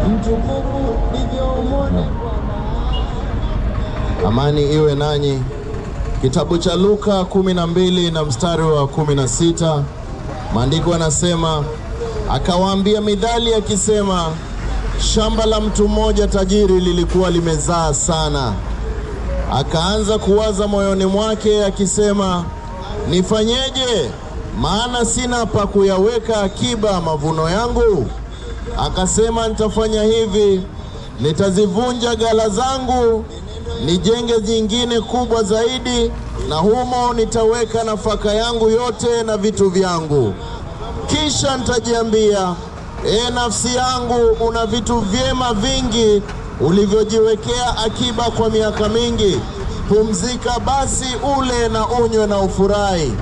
mtukufu ndivyo umwone Amani iwe nanyi. Kitabu cha Luka 12 na mstari wa 16, maandiko yanasema, akawaambia midhali akisema, shamba la mtu mmoja tajiri lilikuwa limezaa sana. Akaanza kuwaza moyoni mwake akisema, nifanyeje? Maana sina pa kuyaweka akiba mavuno yangu. Akasema, nitafanya hivi, nitazivunja ghala zangu nijenge jingine kubwa zaidi, na humo nitaweka nafaka yangu yote na vitu vyangu. Kisha nitajiambia, e nafsi yangu, una vitu vyema vingi ulivyojiwekea akiba kwa miaka mingi. Pumzika basi, ule na unywe na ufurahi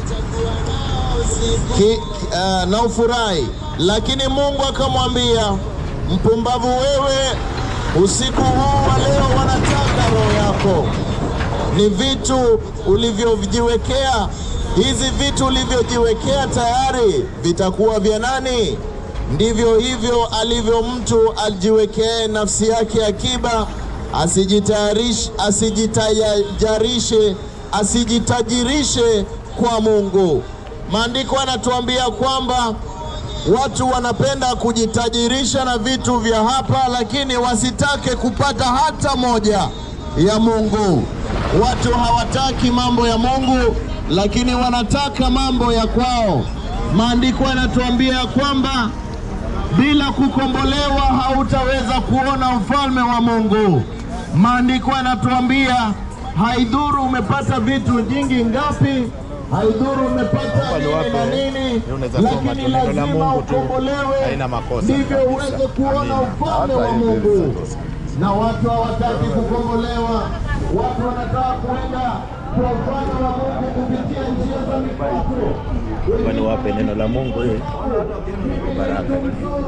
Ki, uh, na ufurahi. Lakini Mungu akamwambia, mpumbavu wewe, usiku huu wa leo wanataka roho yako. Ni vitu ulivyojiwekea, hizi vitu ulivyojiwekea tayari vitakuwa vya nani? Ndivyo hivyo alivyo mtu ajiwekee nafsi yake akiba, asijitayarishe, asijitajarishe, asijitajirishe kwa Mungu. Maandiko yanatuambia kwamba watu wanapenda kujitajirisha na vitu vya hapa, lakini wasitake kupata hata moja ya Mungu. Watu hawataki mambo ya Mungu, lakini wanataka mambo ya kwao. Maandiko yanatuambia kwamba bila kukombolewa hautaweza kuona ufalme wa Mungu. Maandiko yanatuambia haidhuru umepata vitu nyingi ngapi, haidhuru umepata nini na nini, lakini lazima ukombolewe, ndivyo uweze kuona ufalme wa Mungu. Na watu hawataki kukombolewa, watu wanataka kuenda kwa ufalme wa Mungu kupitia njia za mikato. Kwani wape neno la Mungu hili baraka. 14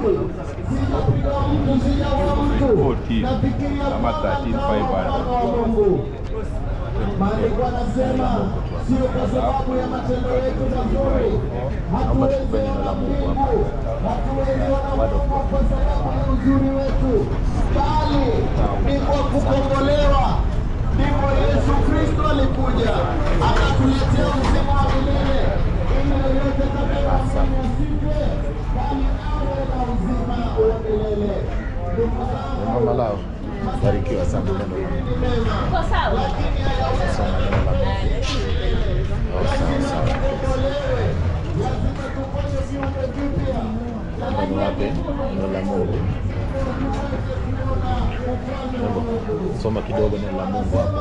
ama 13,500. Maandiko anasema sio kwa sababu ya matendo yetu mazuri, hatuwezi ona mbingu, hatuwezi ona Mungu kwa sababu ya uzuri wetu, bali ni kwa kukombolewa. Ndipo Yesu Kristo alikuja akatuletea uzima wa milele, ili yoyote atakayeamini asife, bali awe na uzima wa milele. Ndugu zangu, Mama lao barikiwa sana neno la Mungu. ni mema, Uko sawa? lakini hayawezi Soma neno la Mungu. Oh, sawa sawa. Naomba niwape neno la Mungu. Naomba Soma kidogo neno la Mungu hapo.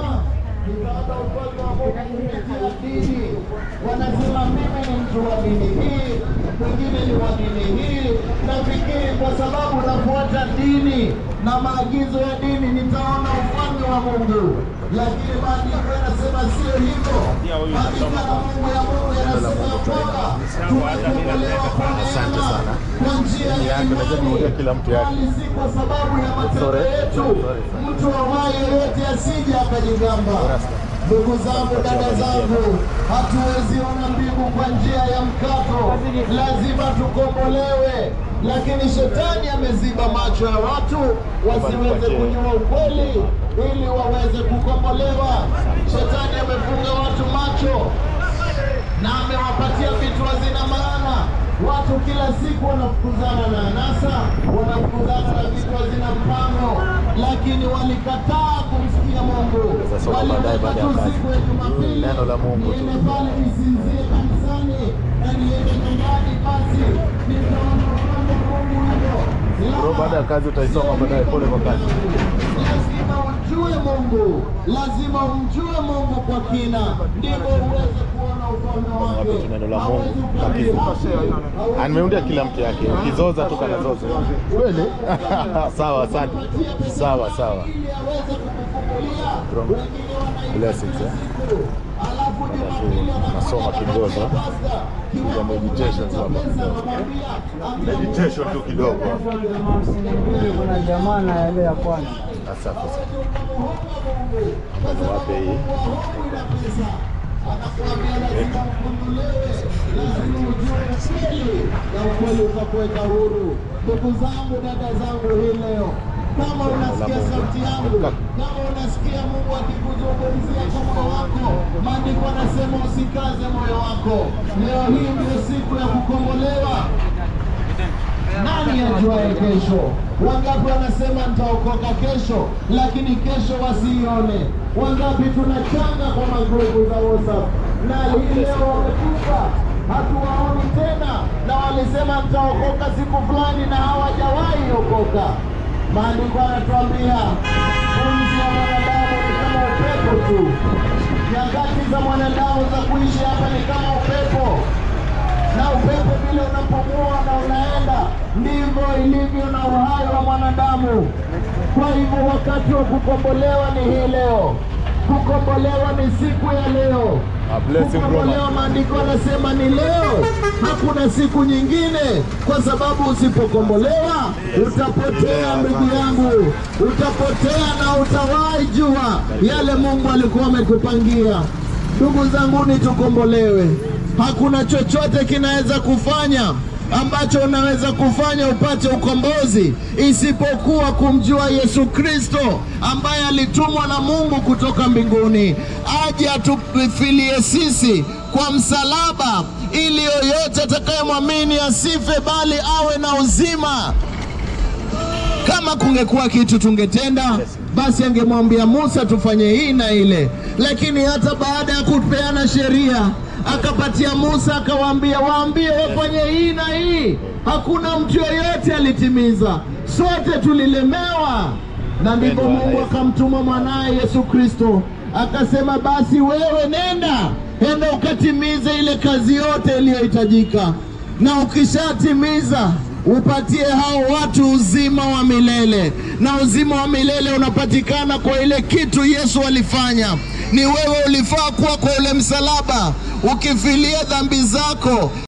Wanasema mimi ni mtu wa dini hii, mwingine ni wa dini hii. Nafikiri kwa sababu nafuata dini na maagizo ya dini nitaona ufalme wa Mungu, lakini maandiko yanasema sio hivyo. Maandiko ya Mungu ya Mungu yanasema kwamba tumekombolewa kwa Asante neema sana. kwa njia Ni ya yake, unajua nimeongea imani kila mtu yake. bali si kwa sababu ya matendo Sorry. yetu. Sorry, sorry. Mtu awaye yote asije akajigamba. Ndugu zangu, dada zangu, hatuwezi ona mbingu kwa njia ya mkato, lazima tukombolewe. Lakini shetani ameziba macho ya watu wasiweze kujua ukweli ili waweze kukombolewa. Shetani amefunga watu macho na amewapatia vitu hazina maana. Watu kila siku wanafukuzana na anasa, wanafukuzana na vitu hazina mpango, lakini walikataa kumsikia Mungu. Sasa soma baadaye baada ya Walitaka tu kazi. siku ya Jumapili Neno la Mungu tu. niende pale nisinzie kanisani na niende nyumbani, basi nitaona ufalme wa Mungu huko. Bro, baada ya kazi utaisoma baadaye, pole kwa kazi. Lazima umjue Mungu, lazima umjue Mungu kwa kina, ndipo uweze kuona ufalme wake. Wape tu neno la Mungu Hawezi kabisa. ukapima. Ah, Nimeundia kila mtu yake, ukizoza tu kana zote. Kweli? Sawa, asante. Sawa, sawa. Ili aweze kukufungulia. Bro, blessings eh. Alafu Hapa tu nasoma kidogo. Kuja meditations hapa kidogo. Meditation tu kidogo. Kuna jamaa na ile ya kwanza Asante sana. Naomba niwape hii. anakuambia lazima ufunguliwe, lazima ujue ukweli na ukweli utakuweka huru. Ndugu zangu, dada zangu, hii leo kama unasikia sauti yangu, kama unasikia Mungu akikuzungumzia kwa moyo wako, maandiko anasema usikaze moyo wako. Leo hii ndio siku ya kukombolewa. Nani ajuaye kesho? Wangapi wanasema nitaokoka kesho, lakini kesho wasiione? Wangapi tunachanga kwa magrupu za WhatsApp na hii leo wamekufa, hatuwaoni tena, na walisema nitaokoka siku fulani na hawajawahi okoka. Maandiko yanatuambia pumzi ya mwanadamu ni kama upepo tu, nyakati za mwanadamu za kuishi hapa ni kama upepo na upepo vile unapomua na unaenda, ndivyo ilivyo na uhai wa mwanadamu. Kwa hivyo wakati wa kukombolewa ni hii leo. Kukombolewa ni siku ya leo. A blessing, Kukombolewa, maandiko yanasema ni leo, hakuna siku nyingine, kwa sababu usipokombolewa utapotea, ndugu yangu, utapotea na utawahi jua yale Mungu alikuwa amekupangia. Ndugu zangu, ni tukombolewe. Hakuna chochote kinaweza kufanya ambacho unaweza kufanya upate ukombozi isipokuwa kumjua Yesu Kristo ambaye alitumwa na Mungu kutoka mbinguni aje atufilie sisi kwa msalaba, ili yoyote atakayemwamini asife, bali awe na uzima. Kama kungekuwa kitu tungetenda, basi angemwambia Musa tufanye hii na ile, lakini hata baada ya kupeana sheria akapatia Musa akawaambia, waambie wafanye hii na hii. Hakuna mtu yoyote alitimiza, sote tulilemewa, na ndipo Mungu akamtuma mwanaye Yesu Kristo akasema, basi wewe nenda, enda ukatimize ile kazi yote iliyohitajika, na ukishatimiza upatie hao watu uzima wa milele, na uzima wa milele unapatikana kwa ile kitu Yesu alifanya. Ni wewe ulifaa kuwa kwa ule msalaba ukifilia dhambi zako